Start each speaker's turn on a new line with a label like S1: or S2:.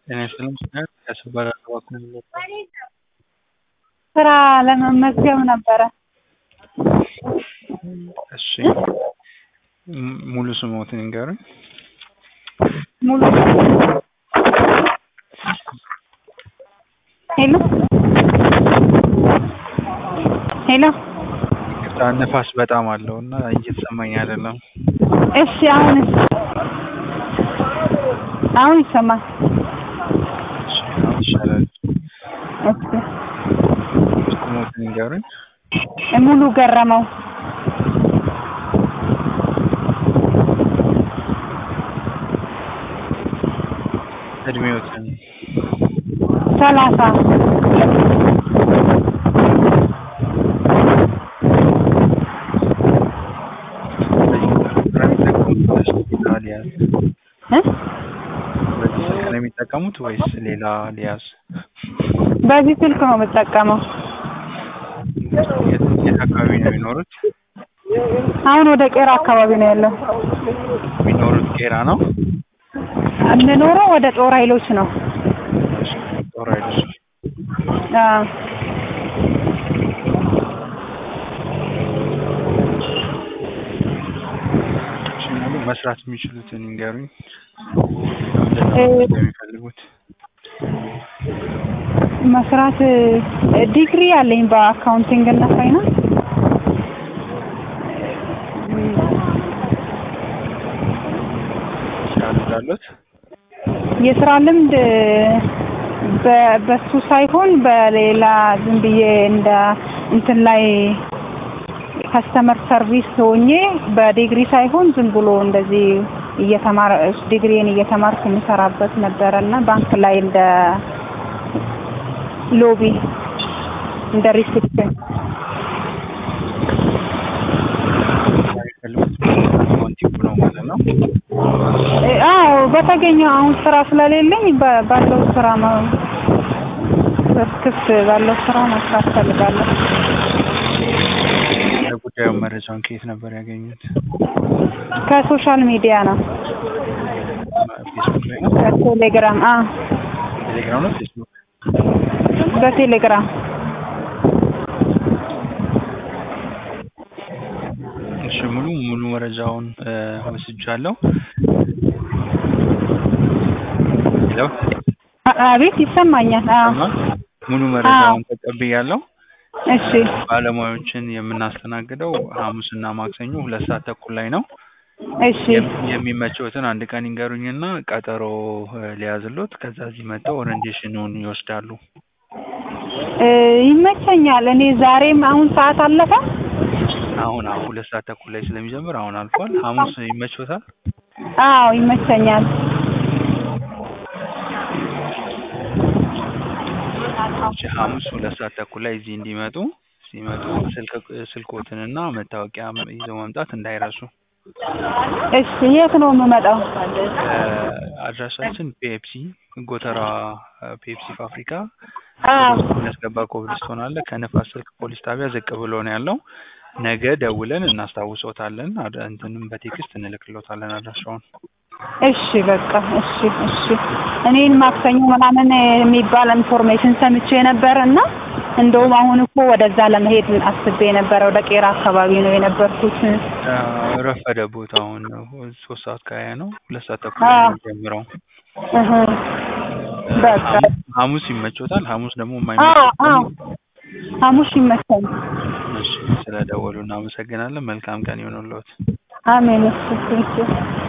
S1: ጤና ይስጥልኝ ስሜ ከሰበራ እባክዎን
S2: ስራ ለመመዝገብ ነበረ።
S1: እሺ ሙሉ ስምዎትን ይንገሩኝ?
S2: ሙሉ ሄሎ ሄሎ
S1: ይቅርታ ንፋስ በጣም አለው እና እየተሰማኝ አይደለም።
S2: እሺ አሁንስ አሁን ይሰማል?
S1: እሺ አሁን ይሻላል።
S2: እሺ
S1: ስምዎትን ይንገሩኝ?
S2: ሙሉ ገረመው
S1: እድሜዎትን?
S2: ሰላሳ እ
S1: በዚህ ስልክ ነው የሚጠቀሙት ወይስ ሌላ ሊያዝ?
S2: በዚህ ስልክ ነው የምጠቀመው።
S1: የት የት አካባቢ ነው የሚኖሩት?
S2: አሁን ወደ ቄራ አካባቢ ነው ያለው።
S1: የሚኖሩት ቄራ ነው?
S2: የምኖረው ወደ ጦር ኃይሎች ነው።
S1: እሺ ጦር ኃይሎች
S2: አዎ
S1: እሺ ሙሉ መስራት የሚችሉትን ይንገሩኝ?
S2: እ
S1: ምንድነው የሚፈልጉት?
S2: መስራት ዲግሪ አለኝ በአካውንቲንግ እና ፋይናንስ።
S1: ስራ ልምድ አለዎት?
S2: የስራ ልምድ በ- በሱ ሳይሆን በሌላ ዝም ብዬ እንደ እንትን ላይ ከስተመር ሰርቪስ ሆኜ በዲግሪ ሳይሆን ዝም ብሎ እንደዚህ እየተማረ ዲግሪን እየተማርኩ የምሰራበት ነበረ እና ባንክ ላይ እንደ ሎቢ እንደ ሪሴፕሽን
S1: የሚፈልጉት አካውንቲንግ ነው ማለት ነው?
S2: እ አዎ በተገኘው አሁን ስራ ስለሌለኝ በ- ባለው ስራ ነው ክፍት ባለው ስራ መስራት ፈልጋለሁ።
S1: ለጉዳዩ መረጃውን ከየት ነበር ያገኙት?
S2: ከሶሻል ሚዲያ ነው
S1: ፌስቡክ ላይ ነው?
S2: በቴሌግራም አ
S1: ቴሌግራም ነው ፌስቡክ?
S2: በቴሌግራም
S1: እሺ ሙሉ ሙሉ መረጃውን እ ወስጃለሁ። ሄሎ
S2: አ- አቤት ይሰማኛል። አዎ
S1: ይሰማል? ሙሉ መረጃውን ተቀብያለሁ።
S2: እሺ
S1: ባለሙያዎችን የምናስተናግደው ሐሙስና ማክሰኞ ሁለት ሰዓት ተኩል ላይ ነው።
S2: እሺ
S1: የም- የሚመቸውትን አንድ ቀን ይንገሩኝና ቀጠሮ እ ሊያዝልዎት ከዛ እዚህ መጥተው ኦሪንቴሽኑን ይወስዳሉ።
S2: እ ይመቸኛል። እኔ ዛሬም አሁን ሰዓት አለፈ።
S1: አሁን አሁን ሁለት ሰዓት ተኩል ላይ ስለሚጀምር አሁን አልፏል። ሐሙስ ይመችዎታል?
S2: አዎ ይመቸኛል።
S1: እሺ ሐሙስ ሁለት ሰዓት ተኩል ላይ እዚህ እንዲመጡ ሲመጡ ስልክ ስልክዎትንና መታወቂያ ይዘው መምጣት እንዳይረሱ።
S2: እሺ የት ነው የምመጣው?
S1: እ አድራሻችን ፔፕሲ ጎተራ ፔፕሲ ፋብሪካ
S2: አዎ
S1: የሚያስገባ ኮብልስቶን አለ። ከንፋስ ስልክ ፖሊስ ጣቢያ ዝቅ ብሎ ነው ያለው። ነገ ደውለን እናስታውሶታለን። አድ- እንትንም በቴክስት እንልክሎታለን አድራሻውን።
S2: እሺ በቃ እሺ እሺ። እኔን ማክሰኞ ምናምን የሚባል ኢንፎርሜሽን ሰምቼ ነበር እና እንደውም አሁን እኮ ወደዛ ለመሄድ አስቤ ነበረ። ወደ ቄራ አካባቢ ነው የነበርኩት።
S1: እ ረፈደ ቦታውን ሶስት ሰዓት ከሀያ ነው። ሁለት ሰዓት ተኩል ላይ ነው የሚጀምረው።
S2: እህ በቃ
S1: ሐሙስ ሐሙስ ይመቾታል? ሐሙስ ደግሞ
S2: አዎ
S1: የማይመቾት
S2: አዎ
S1: ከሆነ
S2: ሐሙስ ይመቸኝ።
S1: እሺ ስለደወሉ እናመሰግናለን። መልካም ቀን ይሁንልዎት።
S2: አሜን። እሺ እሺ